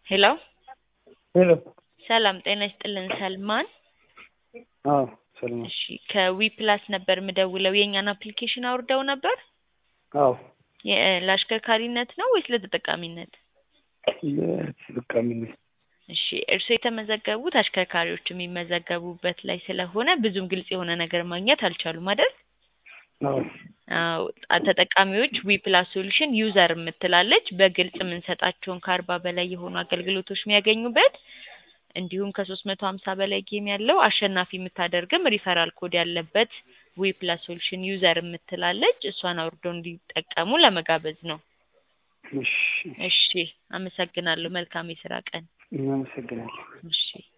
ሄሎ ሄሎ ሰላም ጤና ይስጥልን ሰልማን አዎ ሰልማን እሺ ከዊ ፕላስ ነበር የምደውለው የእኛን አፕሊኬሽን አውርደው ነበር አዎ የ- ለአሽከርካሪነት ነው ወይስ ለተጠቃሚነት ለተጠቃሚነት እሺ እርስዎ የተመዘገቡት አሽከርካሪዎች የሚመዘገቡበት ላይ ስለሆነ ብዙም ግልጽ የሆነ ነገር ማግኘት አልቻሉም አይደል አዎ አዎ አ- ተጠቃሚዎች ዊ ፕላስ ሶሉሽን ዩዘር የምትላለች በግልጽ የምንሰጣቸውን ከአርባ በላይ የሆኑ አገልግሎቶች የሚያገኙበት እንዲሁም ከሶስት መቶ ሀምሳ በላይ ጌም ያለው አሸናፊ የምታደርግም ሪፈራል ኮድ ያለበት ዊ ፕላስ ሶሉሽን ዩዘር የምትላለች እሷን አውርደው እንዲጠቀሙ ለመጋበዝ ነው። እሺ እሺ አመሰግናለሁ። መልካም የስራ ቀን። እናመሰግናለን እሺ